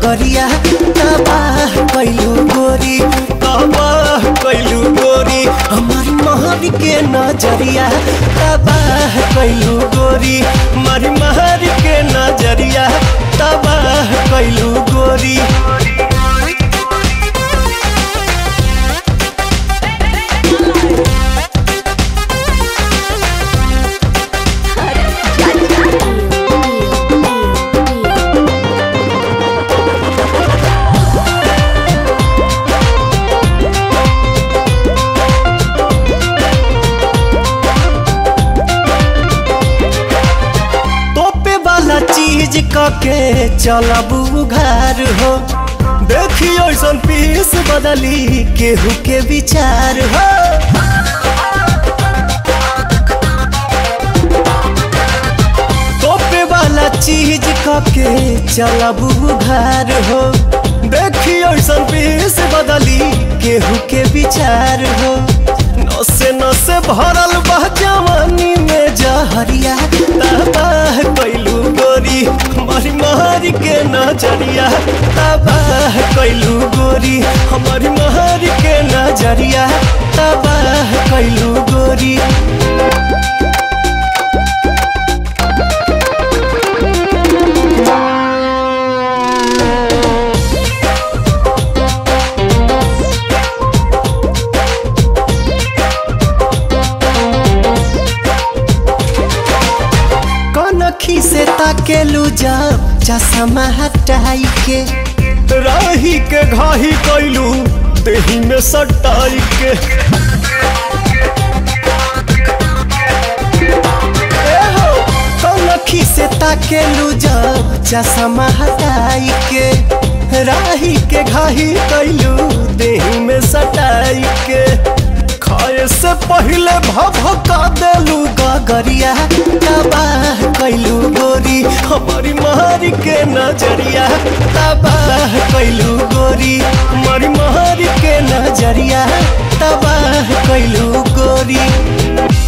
गगरिया तबाह कैलू गोरी तबाह कैलू गोरी हमारी महर के नजरिया तबाह कैलू गोरी हमारी महर के नजरिया तबाह कैलू गोरी तोपे वाला चीज कके चलब उघार हो देखी ऐसन पीस बदली केहू के विचार हो तोपे वाला चीज कके चलब उघार हो देखी ऐसन पीस बदली केहू के विचार हो नसे नसे भरल बह जवानी में जहरिया तबाह कैलू गोरी हमारी मारी के नजरिया तबाह कैलू गोरी हमारी मारी के नजरिया तबाह कैलू गोरी कनखी से ताकेलू जब चश्मा हटाई के राही के घाही कैलू देही में सटाई के ए हो, कनखी से ताकेलू जब चश्मा हटाई के राही के घाही कैलू देही में सटाई के खाए से पहले भभका देलू गगरिया तबाह कैलू गोरी हमारी मारी के नजरिया तबाह कैलू गोरी हमारी मारी के नजरिया तबाह कैलू गोरी